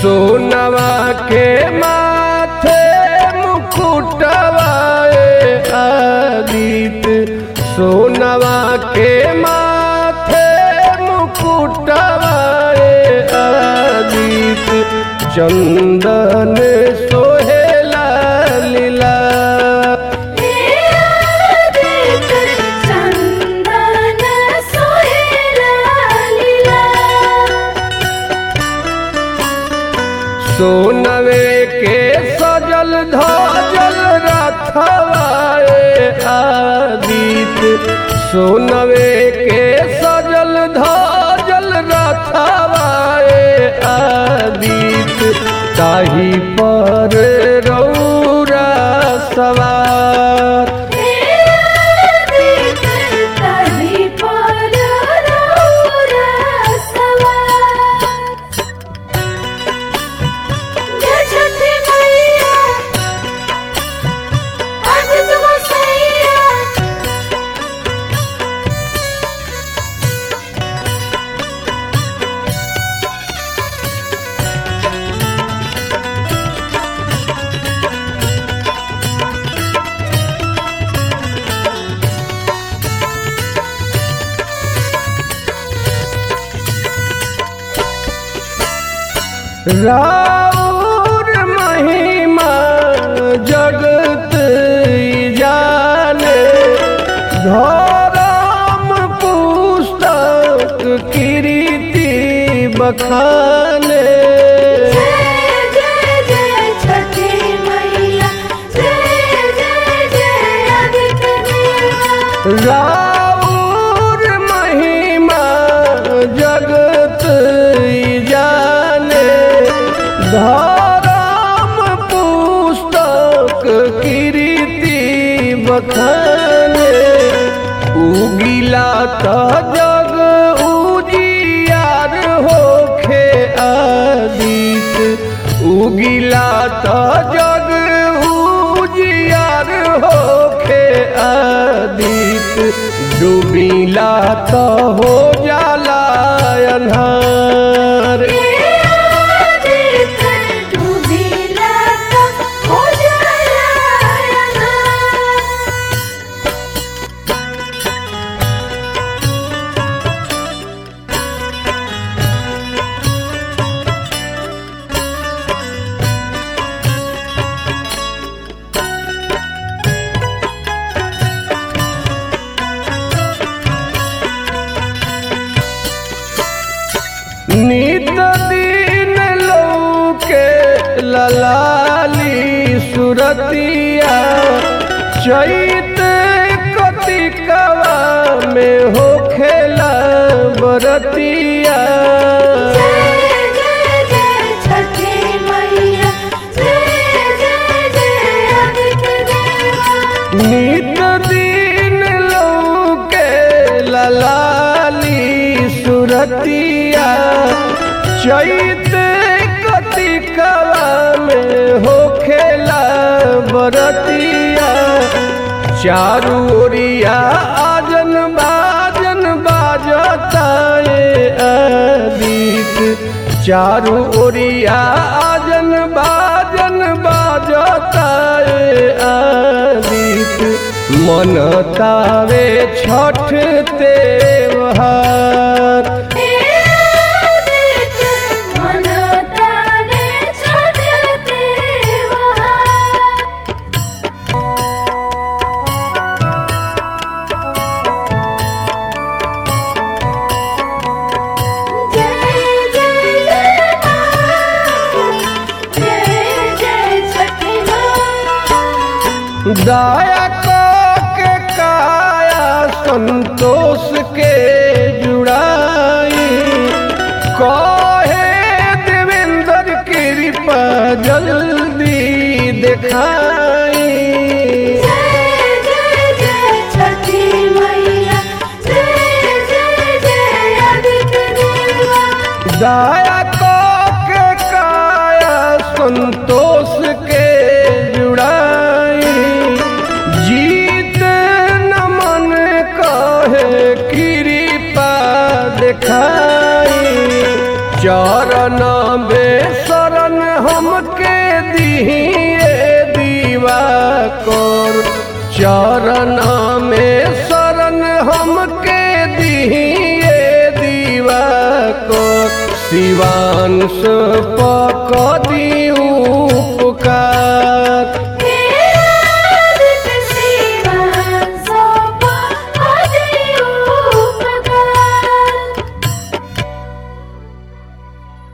सोनवा के माथे मुकुटवाए आदित सोनवा के माथे मुकुटवाए आदित चंदन सोहेला लीला चंदन सोहेला लीला सोनवे के सजल धजल रथवाए आदित सोनवे के सजल धजल रथवाए आदित ताही पर रौरा सवार तभी पर रौरा सवार जय छठी मैया आज तुम सैया राउर महिमा जगत जाने धर्म पुस्तक कीर्ति बखाने जय जय जय छठी मैया जय जय जय आदित्य देवा राउर महिमा जगत जाने धर्म पुस्तक कीर्ति बखाने उगिला त जग उजियार होखे आदित उगिला त जग उजियार होखे आदित डूबिला त हो जाला अन्हार आदित्य डूबिला तो हो जाला अन्हार। नित दिन लौके ललाली सुरतिया चैत कतिकवा में होखेला बरतिया जय जय जय छठी मैया जय जय जय आदित्य देवा नित दिन लौके ललाली सुरतिया चैत कतिकवा में होखेला बरतिया चारू ओरिया आजन बाजन बाजता ए आदित चारू ओरिया आजन बाजन बाजता ए आदित मन तावे छठ तेवहार आदित्य मन तारे छठते वहार जय जय जय माँ जय जय छठी माँ दया के काया संतोष के जुड़ाई कहे देवेंद्र कृपा जल्दी दिखाई जय जय जय छठी मैया जय जय जय आदित्य देवा दया के काया संतोष के जुड़ाई जीत नमन कहे कृपा दिखाई चरण बेसर हमके दिए दीवा कोर चरण में शरण हमके दिए दीवा को शिवांश पक दी